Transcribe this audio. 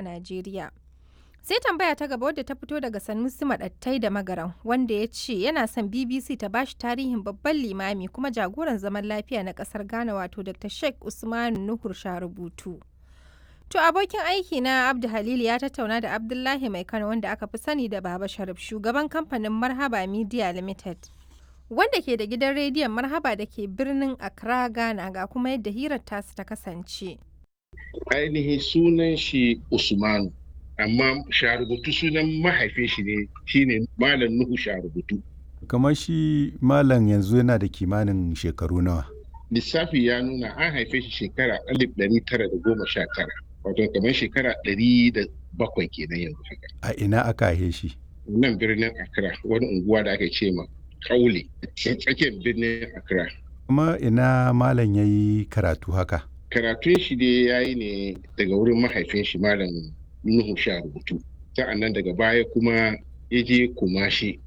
Najeriya. Sai tambaya ta gaba wadda ta fito daga Sanusi Maɗattai da Magaran wanda ya ce yana son BBC ta bashi tarihin babban limami kuma jagoran zaman lafiya na ƙasar Ghana wato Dr. Sheikh Usmanu Nuhur Sharubutu. To abokin aiki na Abdu Halilu ya tattauna da Abdullahi Mai Kano wanda aka fi sani da Baba Sharif shugaban kamfanin Marhaba Media Limited. Wanda ke da gidan rediyon Marhaba da ke birnin Accra Ghana ga kuma yadda hirar tasu ta kasance. Ainihin sunan shi Usmanu amma sharubutu sunan mahaifin shi ne shine Malam Nuhu Sharubutu. Kamar shi Malam yanzu yana da kimanin shekaru nawa. Lissafi ya nuna an haife shi shekara alif ɗari tara da goma sha tara. wato kamar shekara ɗari da bakwai kenan yanzu haka. A ina aka haife shi? Nan birnin Accra wani unguwa da aka ce ma Kaule tsakiyar birnin Accra. Kuma ina malam ya yi karatu haka? Karatun shi dai ya yi ne daga wurin mahaifin shi malam Nuhu sha rubutu. Sa'an nan daga baya kuma ya je Kumashi